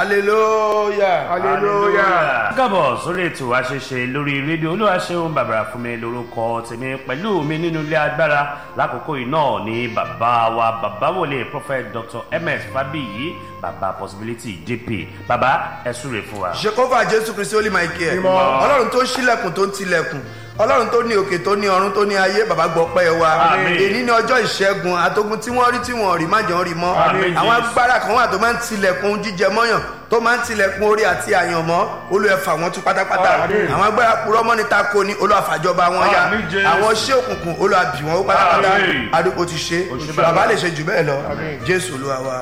hallelujah hallelujah. kábọ̀ sórí ètò àṣeṣe lórí rédíò olúwaṣeun bàbàrà fún mi lórúkọ tèmi pẹ̀lú mi nínú ilé agbára lákòókò yìí náà ní bàbá wa bàbá wòlé prophet dr ms fabiyi bàbá possibility dp bàbá ẹ súre fún wa. ṣekọ́fà jésù kristi holy michael Mímọ́. ọlọ́run tó ṣílẹ̀kùn tó ń tilẹ̀kùn ọlọ́run tó ní òkè tó ní ọ̀run tó ní ayé bàbá gbọ́ pẹ́ wa Àmín. èyí ní ọjọ́ ìṣẹ́gun àtogun tí wọ́n rí tí wọ́n rí má jẹ́ wọ́n rí mọ́ Àmín, àwọn Jésù. agbára kan wà tó máa ń tilẹ̀kùn jíjẹ mọ́yàn tó máa ń tilẹ̀kùn orí àti àyànmọ́ olùẹ̀fà wọn tú pátápátá Àmín. àwọn agbára purọ́ mọ́ni tako ni olùwàfàjọba wọn ya Àmín, Jésù. àwọn ṣé òkùnkùn olùwàbí wọn ó pátápátá Àmín. àdúgbò ti ṣe Ó ṣe bàbá bẹ́ẹ̀. lè ṣe jù bẹ́ẹ̀ lọ Àmín. jésù olúwa wa.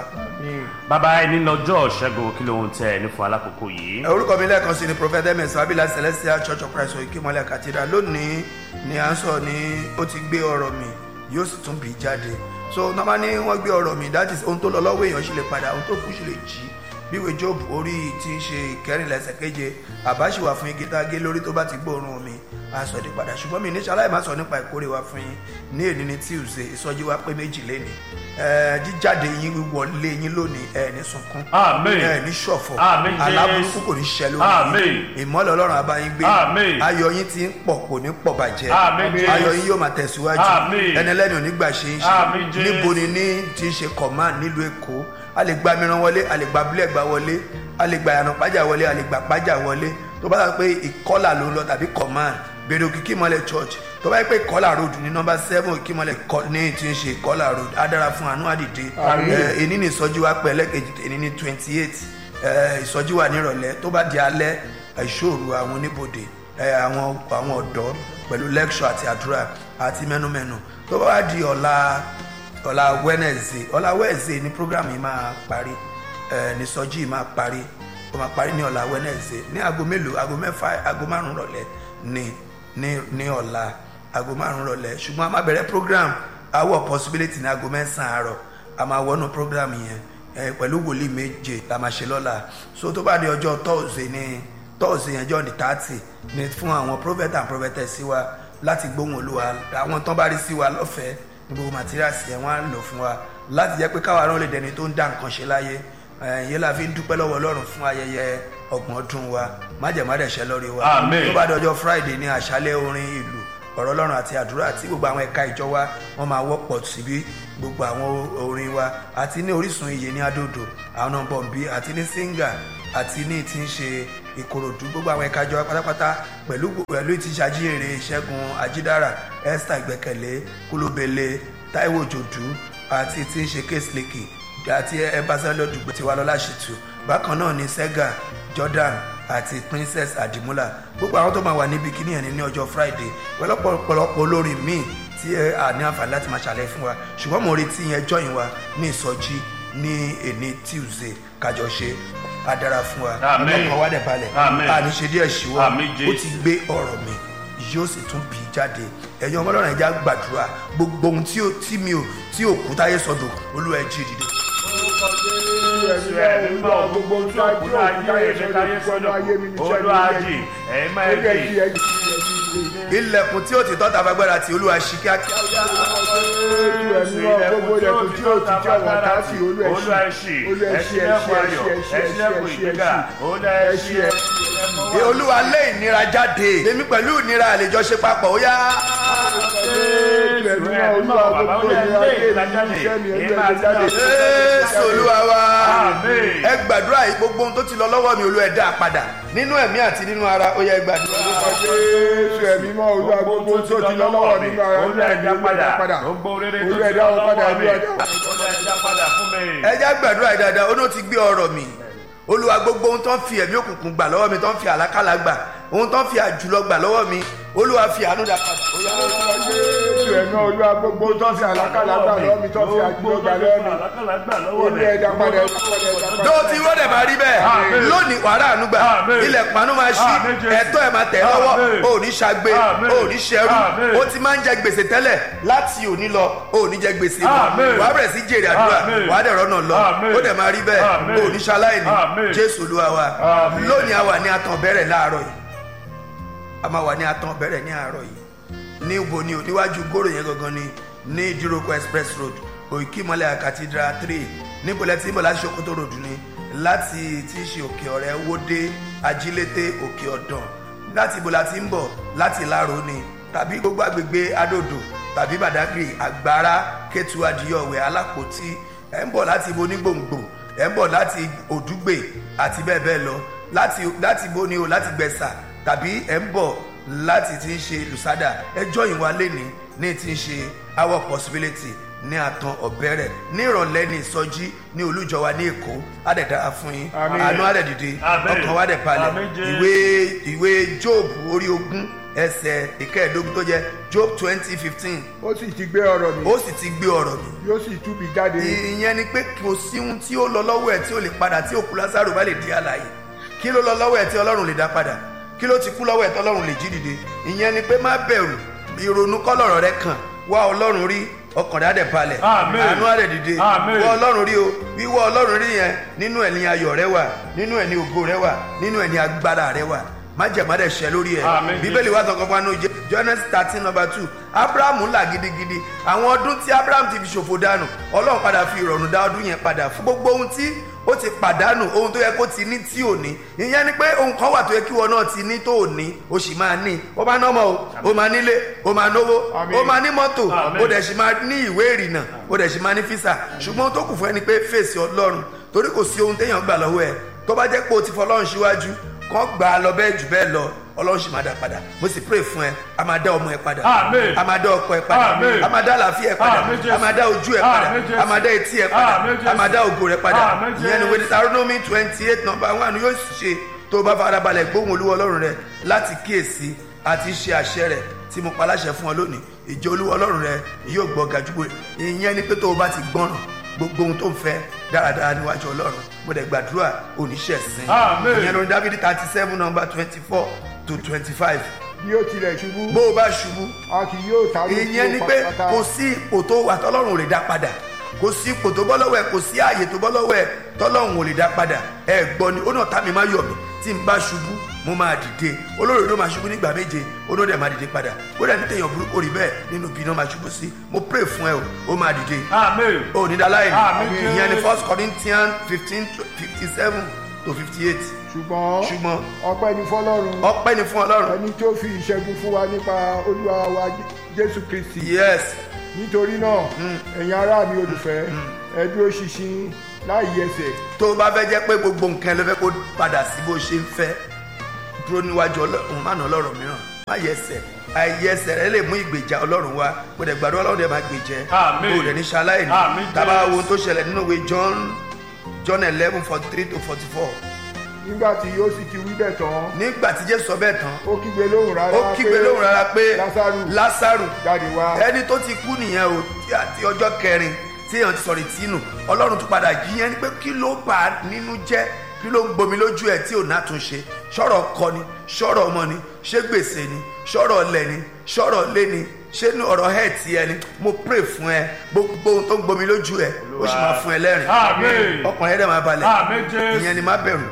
bàbá ẹni lọ́jọ́ ṣẹ́gun kí ló ń tẹ ní fún alákòókò yìí. orúkọ mi lẹ́ẹ̀kan sí ni prophet ms abila celestial church of christ oyikimọlẹ cathedral lónìí ni à ń sọ ní ó ti gbé ọ̀rọ̀ mi yóò sì tún bì í jáde so nọ́mbà ní wọ́n gbé ọ̀rọ̀ mi that is ohun tó lọ lọ́wọ́ èèyàn sì lè padà ohun tó kù sì lè jí bíwèé job orí tí ń ṣe ìkẹrìnlá ẹsẹ̀ keje àbá sì wà fún igi tá a gé lórí tó bá ti gbóòórùn mi a sọ ní padà ṣùgbọ́n mi ní ṣaláì má sọ nípa ìkórè wa fún yín ní èní ní tuesday ìsọjí wa pé méjì lénìí ẹ jíjáde yín wọlé yín lónìí ẹ ní sunkún Àmín. ẹ ní ṣọ̀fọ̀ Àmín, Jésù. aláburúkú kò ní ṣẹ lórí Àmín. yín ìmọ́lẹ̀ ọlọ́run abáyín gbé Àmín. ayọ̀ yín ti ń pọ̀ kò ní pọ̀ bàjẹ́ Àmín, Jésù. ayọ̀ yín yóò máa tẹ̀síwájú Àmín. ẹni ẹlẹ́ni ò ní gbà ṣe é Àmín, ṣe Jésù. níbo ni ní ti ń ṣe command nílùú èkó a lè gba mìíràn wọlé a lè gba abúlé ẹ̀gbá wọlé a lè gba ìyànà pájà wọlé a lè gba pájà wọlé tó bá dà pé ìkọlà ló ń lọ tàbí command bèrè òkìkí mọ́lẹ̀ church tó bá yẹ pé ìkọlà road ní nọmba seven òkìkí mọ́lẹ̀ kọ- ní ti ń ṣe ìkọlà road á dára fún àánú àdìde Àmín. ẹ, èní ní ìsọjí wa pẹ́ lẹ́kẹ̀jì èní ní twenty eight ìsọjí wa nírọ̀lẹ́ tó bá di alẹ́ ìṣòro àwọn oníbodè ẹ, àwọn àwọn ọ̀dọ́ pẹ̀lú lecture àti àdúrà àti mẹ́numẹ́nu tó bá wá di ọ̀la ọ̀la wednesday ọ̀la wednesday ní program yìí máa parí ẹ, ní ìsọjí yìí máa parí ó máa parí ní ọ̀la wednesday ní aago mélòó aago mẹ́fà aago márùn-ún rọ̀lẹ́ ní ní ní ọ̀la aago márùn-ún rọ̀lẹ́ ṣùgbọ́n a máa bẹ̀rẹ̀ program awọ possibility ní aago mẹ́sàn-án àárọ̀ a máa wọnú program yẹn ẹ, pẹ̀lú wòlíì méje la máa ṣe lọ́la so tó bá di ọjọ́ thursday ní thursday yẹn jọ́ ní thirty ní fún àwọn prophet and prophetess sí wa láti gbóhùn olúwa àwọn tán bá rí sí wa lọ́fẹ̀ẹ́ ní gbogbo materials yẹn wọ́n á lò fún wa láti jẹ́ pé káwa náà lè dẹni tó ń dá nǹkan ṣe láyé ẹ̀yìn la fi ń dúpẹ́ lọ́wọ́ ọlọ́run fún ayẹyẹ ọgbọ̀n ọdún wa májẹ̀mádẹ̀ṣẹ́ lórí wa Àmín. tó bá dọjọ́ friday ní àṣálẹ́ orin ìlú ọ̀rọ̀ ọlọ́run àti àdúrà àti gbogbo àwọn ẹ̀ka ìjọ wa wọ́n máa wọ́pọ̀ síbí gbogbo àwọn orin wa àti ní orísun iye ní adódò àwọn náà bọ̀m̀bí àti ní singa àti ní ti ń ṣe ìkòròdú gbogbo àwọn ẹ̀ka ìjọ wa pátápátá pẹ̀lú pẹ̀lú ti ṣàjíhèrè ìṣẹ́gun ajídára esther ìgbẹ́kẹ̀lé kúlóbele taiwo jòdú àti ti ń ṣe késlèkì àti ẹbásẹ́lẹ̀ dùgbò tiwa lọ́la ṣètò bákan náà ní sega jordan àti princess adimula gbogbo àwọn tó máa wà níbi kíní ẹni ní ọjọ́ friday pẹ̀lọ́pọ̀lọpọ̀ olórin míì tí ẹ à ní àǹfààní láti máa ṣàlàyé fún wa ṣùgbọ́n mo retí yẹn jọyìn wa ní ìsọjí ní èní tuesday kájọ ṣe á dára fún wa Àmín. ọkàn wa dẹ̀ balẹ̀ Àmín. àní ṣe díẹ̀ ṣíwọ́ Àmín, ó ti gbé ọ̀rọ̀ mi yóò sì tún bì í jáde ẹ̀yin ọmọ ọlọ́run ẹ̀já gbàdúrà gbogbo ohun tí ó- tí mi ò tí ò kú táyé sọdọ̀ olúwa ẹ̀ jí dìde. Jésù ẹ̀mí mọ́ gbogbo ojú òkúta ayé mi káyé sọ́dọ̀ olúwàjì ẹ̀mí máa ń dì. ilẹ̀kùn tí ó ti tọ́ta fagbára tí olúwa ṣí kíákíá ó yá. olú ẹṣì ẹṣilẹ̀kùn ayọ̀ ẹṣilẹ̀kùn ìgbéga olú ẹṣì Ẹ olúwa lé ìnira jáde èmi pẹ̀lú ìnira àlejò ṣe papọ̀ ó yá. Jésù olúwa wa Àmín. ẹ gbàdúrà yìí gbogbo ohun tó ti lọ lọ́wọ́ mi olúwa ẹ dá a padà nínú ẹ̀mí àti nínú ara ó yá ẹ gbàdúrà. Jésù ẹ̀mí mọ́ olúwa gbogbo tó ti lọ lọ́wọ́ nínú ara olú ẹ̀dá padà olú gbogbo rere tó Olú ti ẹ̀dá lọ wọn padà, lọ́wọ́ mi Olú ẹ̀dá wọn olú ẹ̀dá padà fún mi. ẹ já gbàdúrà yìí dáadáa ó ní ó ti gbé ọ̀rọ̀ mi olúwa gbogbo ohun tó ń fi ẹ̀mí òkùnkùn gbà lọ́wọ́ mi tó ń fi àlákàlà gbà ohun tó ń fi àjùlọ gbà lọ́wọ́ mi olúwa fi àánú dá padà ó yá. Jésù ẹ̀mí olúwa gbogbo tó fi àlákàlà gbà lọ́wọ́ mi tó fi àjùlọ gbà lọ́wọ́ mi olú ẹ̀dá padà ẹ̀dá padà ẹ̀dá padà. tó ti rọ́ọ̀dẹ̀ máa rí bẹ́ẹ̀ Àmín. lónìí wàrà àánú gbà Àmín. ilẹ̀ pàánù máa ṣí Àmín, Jésù. ẹ̀tọ́ ẹ̀ máa tẹ̀ lọ́wọ́ Àmín. ò ní ṣagbe Àmín. ò ní ṣẹrú Àmín. ó ti máa ń jẹ gbèsè tẹ́lẹ̀ láti òní lọ ò ní jẹ gbèsè mọ́ Àmín. wàá bẹ̀rẹ̀ sí jèrè àdúrà Àmín. wàá dẹ̀ rọ́nà lọ Àmín. ó dẹ̀ máa rí bẹ́ẹ̀ Àmín. ò ní ṣaláìní Àmín. jésù olúwa wa Àmín. lónìí a wà ní atàn bẹ̀rẹ̀ láàárọ̀ yìí a máa wà ní atàn bẹ̀rẹ̀ ní àárọ̀ yìí ní ibo ni o níwájú gòrò yẹn gangan ni ní ìdíròkọ express road òkìmọ́lẹ̀ cathedral three níbo lẹ ti ń bọ̀ láti sokoto road ni láti tí í ṣe òkè ọ̀rẹ́ wódé ajílété òkè ọ̀dàn láti ibo la ti ń bọ̀ láti láro ni tàbí gbogbo àgbègbè adòdò tàbí badagry àgbára kétu adìyọ̀wẹ̀ alápòtí ẹ̀ ń bọ̀ láti ibo onígbòǹgbò ẹ̀ ń bọ̀ láti òdúgbè àti bẹ́ẹ̀ bẹ́ẹ̀ lọ láti láti ibo ni o láti gbẹ̀sà tàbí ẹ̀ ń bọ̀ láti ti ń ṣe lùsádà ẹjọ́ ìwà lẹ́ni ní ti ń ṣe our possibility ní àtàn ọ̀bẹ̀rẹ̀ ní ìrọ̀lẹ́ ní ìsọjí ní olújọwa ní èkó àdẹ̀dára fún yín Àmín. àánú àdẹ̀dìde Àmín. ọkàn wa dẹ̀ balẹ̀ Àmín, Jésù. ìwé ìwé job orí ogún ẹsẹ̀ ìkẹẹ̀ẹ́dógún tó jẹ́ job twenty fifteen ó sì ti gbé ọ̀rọ̀ mi ó sì ti gbé ọ̀rọ̀ mi yóò sì túbi jáde ìyẹn ni pé kò sí ohun tí ó lọ lọ́wọ́ ẹ̀ tí ó lè padà tí òkú lásàrò bá lè di àlàyé kí ló lọ lọ́wọ́ ẹ̀ tí ọlọ́run lè dá padà kí ló ti kú lọ́wọ́ ẹ̀ tí ọlọ́run lè jí dìde ìyẹn ni pé má bẹ̀rù ìrònú kọ́lọ̀rọ̀ rẹ kàn wá ọlọ́run rí ọkàn rẹ á dẹ̀ balẹ̀ Àmín. àánú á dẹ̀ dìde Àmín. wá ọlọ́run rí o wíwá ọlọ́run rí yẹn nínú ẹ̀ ní ayọ̀ rẹ wà nínú ẹ̀ ní ògo rẹ wà nínú ẹ̀ ní agbára rẹ wà májèmádẹ ṣẹ lórí ẹ Àmín. bíbélì wà sọkàn fún anú Genesis thirteen number two abrahamu là gidigidi àwọn ọdún tí abraham ti fi ṣòfò dànù ọlọ́run padà fi ìrọ̀rùn dá ọdún yẹn padà fún gbogbo ohun tí ó ti pàdánù ohun tó yẹ kó ti ní tí ò ní ìyẹn ni pé ohun kan wà tó yẹ kí wọn náà ti ní tó ò ní ó sì máa ní ó máa nọ́mọ o ó máa nílé ó máa náwó Àmín. ó máa ní mọ́tò Àmín. ó dẹ̀ sì máa ní ìwé ìrìnnà ó dẹ̀ sì máa ní físà ṣùgbọ́n ohun tó kù fún ẹni pé fèsì ọlọ́run torí kò sí ohun téèyàn gbà lọ́wọ́ ẹ̀ tó bá jẹ́ pé o ti fọlọ́run síwájú kàn gbà á lọ bẹ́ẹ̀ jù bẹ́ẹ̀ lọ ọlọ́run sì máa dá padà mo sì pray fún ẹ a máa dá ọmọ ẹ padà Àmín. a máa dá ọkọ ẹ padà Àmín. a máa dá àlàáfíà ẹ padà Àmín, Jésù. a máa dá ojú ẹ padà Àmín, Jésù. a máa dá etí ẹ padà Àmín, Jésù. a máa dá ògo rẹ padà Àmín, ìyẹn ni Jésù. wẹ́n Deuteronomy twenty eight number one yóò ṣe tó o bá farabalẹ̀ gbóhùn olúwa ọlọ́run rẹ láti kíyèsí àti ṣe àṣẹ rẹ tí mo pa láṣẹ fún ọ lónìí ìjọ olúwa ọlọ́run rẹ yóò gbọ́ gajúgbò ìyẹn ni pé tó o bá ti gbọ́ràn gbogbo ohun tó ń fẹ́ dáradára níwájú ọlọ́run mo dẹ̀ gbàdúrà oníṣẹ́ sin Àmín. ìyẹn lórí dávidi thirty seven number twenty four to twenty five bí ó tilẹ̀ ṣubú bó o bá ṣubú a kì yóò ta ló ìyẹn ni pé kò sí ipò tó wà tọ́lọ́run ò lè dá padà kò sí ipò tó bọ́ lọ́wọ́ ẹ̀ kò sí ààyè tó bọ́ lọ́wọ́ ẹ̀ tọ́lọ́run ò lè dá padà ẹ gbọ́ ni ó náà tá mi má yọ̀ mí tí n bá ṣubú mo máa dìde olórí ló máa ṣubú nígbà méje ó náà dẹ̀ máa dìde padà ó dẹ̀ ní téèyàn burúkú rí bẹ́ẹ̀ nínú bí iná máa ṣubú sí mo pray fún ẹ o ó máa dìde Àmín. ó ní dáláyé Àmín. ìyẹn ni first corinthians fifteen fifty seven to fifty eight ṣùgbọ́n ṣùgbọ́n ọpẹ́ ni fọlọ́run ọpẹ́ ni fún ọlọ́run ẹni tó fi ìṣẹ́gun fún wa nípa olúwa wa jésù kristi yes nítorí náà ẹ̀yin ará mi olùfẹ́ ẹ dúró ṣinṣin láì yẹsẹ̀ tó o bá fẹ́ jẹ́ pé gbogbo nǹkan ló fẹ́ kó padà sí bó ṣe ń fẹ́ dúró níwájú ọlọ́run má nà ọlọ́run mìíràn má yẹsẹ̀ àìyẹsẹ̀ rẹ lè mú ìgbèjà ọlọ́run wá kó dẹ̀ gbàdúrà ọlọ́run dẹ̀ máa gbèjẹ́ Àmín. kó dẹ̀ ní ṣaláìní Àmín, tábà Jésù. wo ohun tó ṣẹlẹ̀ nínú ìwé John John eleven forty three to forty four nígbà tí ó sì ti wí bẹ́ẹ̀ tán nígbà tí Jésù sọ bẹ́ẹ̀ tán ó kígbe lóhùn rárá ó kígbe lóhùn rárá pé lásàrù Lásárù jáde wá ẹni tó ti kú nìyẹn o tí àti ọjọ́ kẹrin tí èèyàn ti sọ̀rọ̀ ìtìnù ọlọ́run tún padà jí yẹn ni pé kí ló bà á nínú jẹ́ kí ló ń gbomi lójú ẹ̀ tí ò nátúnṣe ṣọ́rọ̀ ọkọ ni ṣọ́rọ̀ ọmọ ni ṣé gbèsè ni ṣọ́rọ̀ ọlẹ̀ ni ṣọ́rọ̀ ọlẹ́ ni ṣé ní ọ̀rọ̀ ẹ̀ tí ẹ ni mo pray fún ẹ gbogbo ohun tó ń gbomi lójú ẹ ó sì máa fún ẹ lẹ́rìn Àmín. ọkàn ẹ dẹ̀ máa balẹ̀ Àmín, Jésù. ìyẹn ni má bẹ̀rù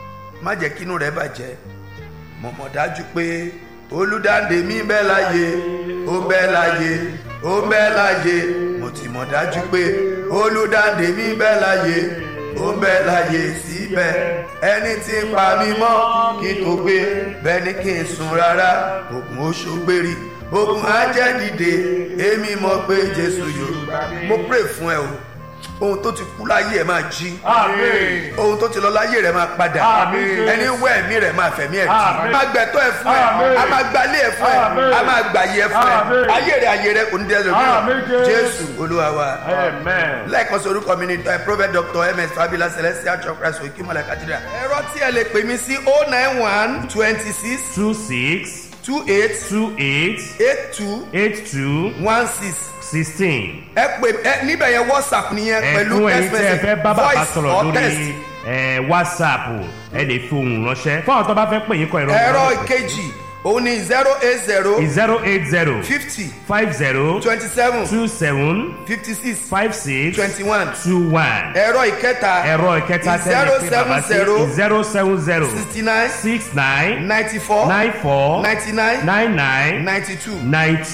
má jẹ́ kínú rẹ bàjẹ́ mo mọ̀ dájú pé olùdáǹdè mi ń bẹ láyé ó ń bẹ láyé ó ń bẹ láyé mo ti mọ̀ dájú pé olùdáǹdè mi ń bẹ láyé ó ń bẹ láyé síbẹ̀ ẹni tí ń pa mí mọ́ kí n tó gbé bẹ́ẹ̀ ni kí n sùn rárá ògùn oṣù gbérí ogun ajẹ́ dìde èmi mọ̀ pé jésù yóò mo pray fún ẹ o ohun tó ti kú láyé ẹ máa jí Àmín. ohun tó ti lọ láyé rẹ máa padà Àmín. ẹni wọ ẹ̀mí rẹ máa fẹ̀mí ẹ̀ Àmín. jí a máa gbẹ̀tọ́ ẹ fún ẹ Àmín. a máa gbalé ẹ fún ẹ Àmín. a máa gbàyè ẹ fún ẹ Àmín. ayé rẹ ayé rẹ kò ní dẹ́rẹ́ Àmín, lómi Jésù. jésù olúwa wa Amen. lẹ́ẹ̀kan sí orúkọ mi ni eh, prophet dr ms fabila celestial church christ okimala cathedral ẹ̀rọ tí ẹ lè pè mí sí oh nine one twenty six two six two eight two eight eight two eight two one six sixteen. ẹ pè ẹ níbẹ̀ yẹn whatsapp nìyẹn pẹ̀lú ẹ̀fún ẹ̀yin text tẹ́ ẹ message fẹ́ bá bàbá voice sọ̀rọ̀ or text. lórí ẹ̀, whatsapp ẹ lè fi ohùn ránṣẹ́ fún àwọn tó bá fẹ́ pè yín kọ ẹ̀rọ ẹ̀rọ ìkejì òun ni zero eight zero zero eight zero fifty five zero twenty seven two seven fifty six five six twenty one two one ẹ̀rọ ìkẹta ẹ̀rọ ìkẹta tẹ́lẹ̀ pé bàbá sí zero seven zero sixty nine six nine ninety four nine four ninety nine nine nine ninety two nine two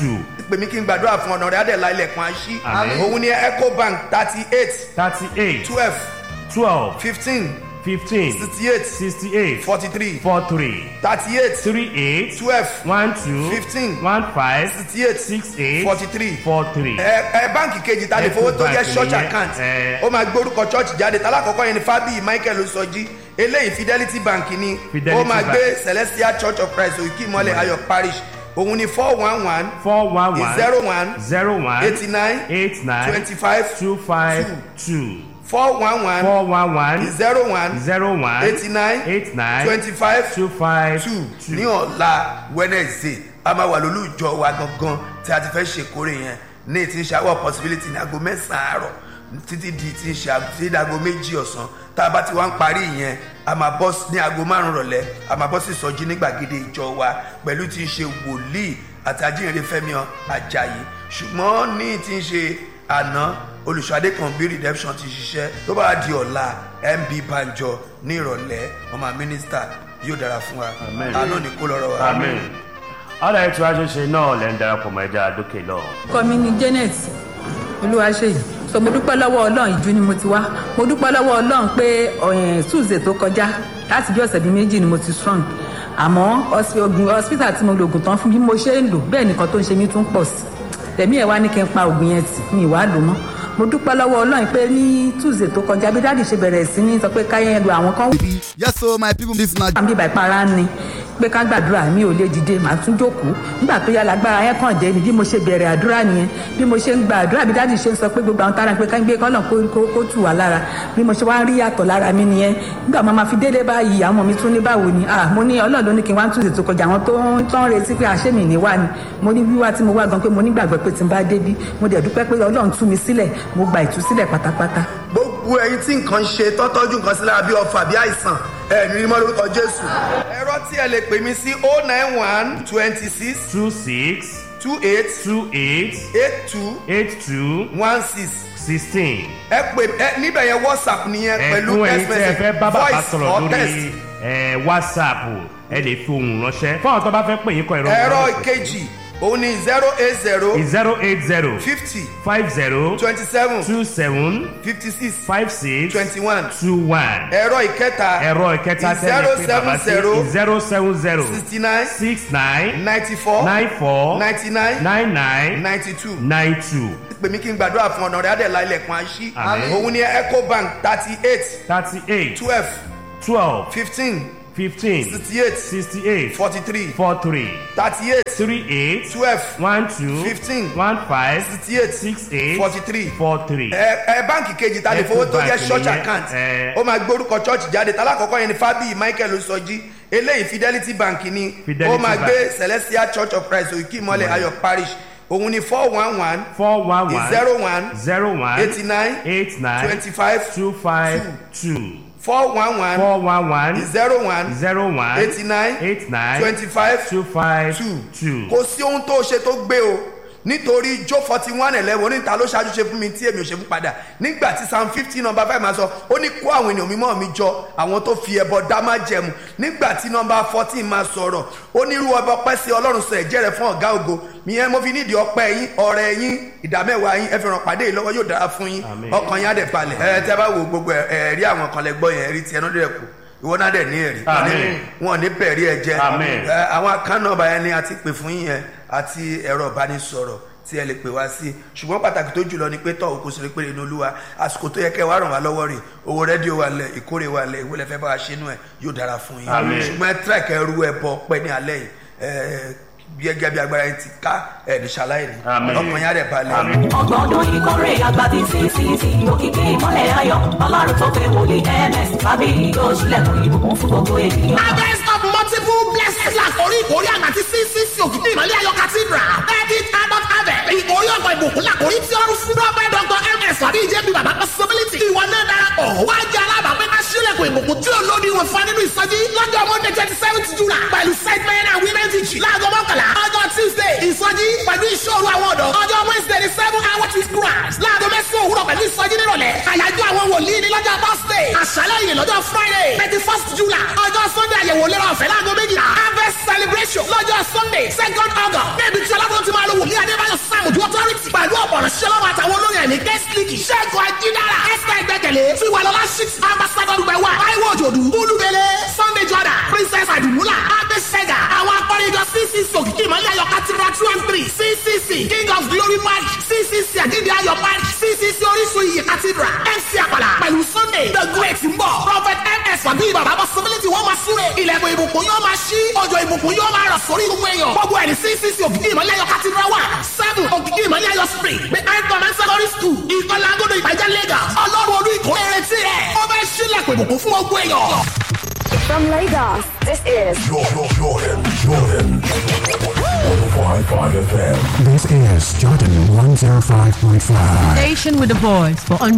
pè mí kí n gbàdúrà fún ọ̀nà rẹ̀ adẹ̀lá ilẹ̀kùn àṣí Àmín. òun ni ecobank thirty eight thirty-eight twelve twelve fifteen fifteen sixty eight sixty-eight forty three four-three thirty eight three-eight twelve one-two Fifteen. one-five sixty eight six-eight forty three four-three. ẹ ẹ báǹkì kejì ta lè fowó tó jẹ́ Ecobank church nìyẹn, account ẹ. ó máa gbórúkọ church jáde talákọ̀ọ́kọ́ yẹn ni fábíyì michael osọjí eléyìí fidelity bank ni Fidelity ó máa Bank. gbé celestial church of christ òkè ìmọ̀lẹ̀ ayọ̀ parish òun ni four one one four one one zero one zero one eighty nine eight nine twenty five two five two four one one four one one zero one zero one eighty nine eight nine twenty five two five two ní ọ̀la wednesday a máa wà lólú ìjọ wa gangan tí a ti fẹ́ ṣèkórè yẹn ní ti ń ṣe àwọn possibility ní aago mẹ́sàn-án àárọ̀ títí di ti ń ṣe aago- títí di aago méjì ọ̀sán tá a bá ti wá ń parí yẹn a máa bọ́ sí- ní aago márùn-ún rọ̀lẹ́ a máa bọ́ sí ìsọjí ní gbàgede ìjọ wa pẹ̀lú ti ń ṣe wòlíì àti ajínrere fẹ́mi ajayi ṣùgbọ́n ní ti ń ṣe àná olùṣọ́adé kan bí redemption ti ṣiṣẹ́ tó bá di ọ̀la mb banjo ní ìrọ̀lẹ́ ọmọ mínísítà yóò dára fún wa Amen. àánú ní kó lọ́rọ̀ wa. amen. ọ̀rọ̀ ètò àjọṣe náà lẹ́ ń darapọ̀ mọ́ ẹja àdókè lọ. orúkọ mi ni janet olúwaṣeyì so mo dúpẹ́ lọ́wọ́ ọlọ́run ìjú ni mo ti wá mo dúpẹ́ lọ́wọ́ ọlọ́run pé ọ̀yìn tuesday tó kọjá láti bí ọ̀sẹ̀ bíi méjì ni mo ti strong àmọ́ hospi- oògùn hospital tí mo lo oògùn tán fún bí mo ṣe ń lò bẹ́ẹ̀ nìkan tó ń ṣe mí tún pọ̀ sí tẹ̀mí ẹ̀ wá ní kí n pa oògùn yẹn tì mi ìwà lò mọ́ mo dúpẹ́ lọ́wọ́ ọlọ́run pé ní tuesday tó kọjá bí dáàdì ṣe bẹ̀rẹ̀ sí ní sọ pé káyẹn lu àwọn kan yes so my people this na wà níbi ìpara ni pé ká gbàdúrà mi ò lè dìde màá tún jókòó nígbà tó yá lágbára yẹn kàn dé ni bí mo ṣe bẹ̀rẹ̀ àdúrà nìyẹn bí mo ṣe ń gba àdúrà bí dáàdì ṣe ń sọ pé gbogbo àwọn tára pé ká ń gbé kọ́nà kó kó- kó tù wá lára bí mo ṣe wá ń rí yàtọ̀ lára mi nìyẹn nígbà máa ma fi délé báyìí àwọn ọmọ mi tún ní báwo ni ah mo ní ọlọ́run ló ní kí n wá tún ètò kọjá àwọn tó ń tán retí pé àṣẹ mi ní wá ni mo ní wíwá tí mo wá gan pé mo nígbàgbọ́ pé tí n bá débí mo dẹ̀ dúpẹ́ pé ọlọ́run tú mi sílẹ̀ mo gba ìtúsílẹ̀ pátápátá gbogbo ẹyin tí nǹkan ṣe tọ́tọ́jú nǹkan sí lára bí ọfà bí àìsàn ẹ̀mí mímọ́ lórúkọ jésù. ẹ̀rọ tí ẹ lè pè mí sí o nine one twenty six two six two eight two eight eight two eight two one six sixteen. ẹ pè ẹ níbẹ̀ yẹn whatsapp nìyẹn pẹ̀lú ẹ̀fún ẹ̀yin text tí ẹ message fẹ́ bá bàbá voice sọ̀rọ̀ or text. lórí ẹ̀, whatsapp ẹ lè fi ohùn ránṣẹ́ fún àwọn tó bá fẹ́ pè yín kọ ẹ̀rọ ẹ̀rọ ìkejì òun ni zero eight zero zero eight zero fifty five zero twenty seven two seven fifty six five six twenty one two one ẹ̀rọ ìkẹta ẹ̀rọ ìkẹta zero tẹ́lẹ̀ pé bàbá seven zero sí zero seven zero sixty nine six nine ninety four nine four ninety nine nine nine ninety two. nine two pè mí kí n gbàdúrà fún ọ̀nà rẹ̀ adẹ̀lá ilẹ̀kùn àṣí Àmín. òun ni ecobank thirty eight thirty eight twelve twelve fifteen fifteen sixty eight sixty eight forty three four three thirty eight three eight twelve one two Fifteen. one five sixty eight six eight forty three four three. ẹ ẹ báǹkì kejì ta lè fowó tó jẹ́ Ecobank church nìyẹn, account ẹ. ó máa gbórúkọ church jáde talákọ̀ọ́kọ́ yẹn ni fábíyì michael osọjí eléyìí fidelity bank ni Fidelity ó máa Bank. gbé celestial church of christ òkè ìmọ̀lẹ̀ ayọ̀ parish òun ni four one one four one one zero one zero one eighty nine eight nine twenty five two five two four one one four one one zero one zero one eighty nine eight nine twenty five two five two two. kò sí ohun tó ṣe tó gbé o nítorí jó forty one eleven oníta ló ṣáájú ṣe fún mi tí èmi ò ṣe fún padà nígbà tí psalm fifteen number five máa sọ ó ní kó àwọn ènìyàn mímọ́ mi jọ àwọn tó fi ẹbọ dá má jẹmu nígbà tí number fourteen máa sọ̀rọ̀ ó ní irú ọba ọpẹ́ sí ọlọ́run sọ ẹ̀jẹ̀ rẹ̀ fún ọ̀gá ògo ìyẹn mo fi nídìí ọpẹ́ yín ọ̀rẹ́ yín ìdámẹ́wàá yín ẹ fi ràn pàdé yìí lọ́wọ́ yóò dára fún yín Àmín. ọkàn yín á dẹ̀ balẹ̀ ẹ tẹ́ bá wo gbogbo ẹ̀ rí àwọn kan lẹ́gbọ́ yẹn rí tiẹ̀ náà dẹ̀ kù ìwọ náà dẹ̀ ní ẹ̀rí Àmín. wọn ò ní bẹ̀rí ẹ jẹ́ Àmín. ẹ, àwọn akánọ́ọ̀bà yẹn ni a ti pè fún yín yẹn àti ẹ̀rọ ìbánisọ̀rọ̀ tí ẹ lè pè wá sí ṣùgbọ́n pàtàkì tó jùlọ ni pé tọ́ òkú sí pé inú olúwa àsìkò tó yẹ kẹ́ ẹ wá ràn wá lọ́wọ́ rè owó rédíò wà lẹ̀ ìkórè wà lẹ̀ ìwé lẹ́fẹ́ bá wa ṣe inú ẹ̀ yóò dára fún yín Àmín. ṣùgbọ́n ẹ tírẹ̀kì ẹrú ẹ bọ pẹ́ ní alẹ́ yìí ẹ gẹ́gẹ́ bí agbára yẹn ti ká ẹ̀ ní ṣaláìní Àmín. ọkàn yín á dẹ̀ balẹ̀ ọgbọ̀n ọdún ìkórè àgbà tí ccc òkìkí ìmọ̀lẹ̀ ayọ̀ ọlọ́run tó fẹ́ wòlíì ms tàbí yóò ṣílẹ̀kùn ìbùkún fún gbogbo ènìyàn. harvest of multiple blessings la kórí ìkórè àgbà tí ccc òkìkí ìmọ̀lẹ́ ayọ̀ cathedral thirty adult harvest ìkórè ọ̀gbọ̀n ìbùkún la kórí tí ọrùn fún dọ́pẹ́ dr ms tàbí ìjẹ́bi bàbá possibility ìwọ náà darapọ̀ wá jẹ́ alábàápẹ́ ká ṣílẹ̀kùn ìbùkún tí ò lóde ìwọ̀n fún nínú ìsọjí lọ́jọ́ monday twenty seventh july pẹ̀lú set men and women teaching láago mọ́kànlá ọjọ́ tuesday ìsọjí pẹ̀lú ìṣòro àwọn ọ̀dọ́ ọjọ́ wednesday the seven hour to grass láago mẹ́sàn-án òwúrọ̀ pẹ̀lú ìsọjí nírọ̀lẹ́ àyájọ́ àwọn wòlíì ní lọ́jọ́ thursday àṣálẹ́ yìí lọ́jọ́ friday thirty first july ọjọ́ sunday àyẹ̀wò lérò ọ̀fẹ́ láago méjìlá harvest celebration lọ́jọ́ sunday second august níbi tí ọlọ́run ti máa lo wòlíì adébáyọ̀ sàmùdú authority pẹ̀lú ọ̀pọ̀rọ̀ ṣẹlọ́wọ́ àtàwọn olóyè ní guest league ṣẹ́gun ajídára esther ìgbẹ́kẹ̀lé tiwalọ́lá six ambassador gbẹ̀wà taiwo òjòdù olúbele sunday jordan princess adumula abesega àwọn akọrinjọ ccc òkìkí ìmọ̀lẹ́ ayọ̀ cathedral two and three ccc king of glory march ccc àjíǹde ayọ̀ march ccc orísun iyì cathedral mc àpàlà pẹ̀lú sunday the great ń bọ̀ prophet ms wàbí bàbá possibility wọ́n máa súre ilẹ̀kùn ìbùkún yóò máa ṣí ọjọ́ ìbùkún yóò máa rọ̀ sórí gbogbo èèyàn gbogbo ẹni ccc òkìkí ìmọ̀lẹ́ ayọ̀ cathedral one seven òkìkí ìmọ̀lẹ́ ayọ̀ spring behind command secondary school ìkọlà agodo ìbàjẹ́ lagos ọlọ́run olú ìkórè retí rẹ̀ ó fẹ́ ṣílẹ̀kùn ìbùkún fún gbogbo èèyàn. From Lagos, this is Jordan, Jordan, Jordan. 105.5 FM. This is Jordan 105.5. Station with a voice for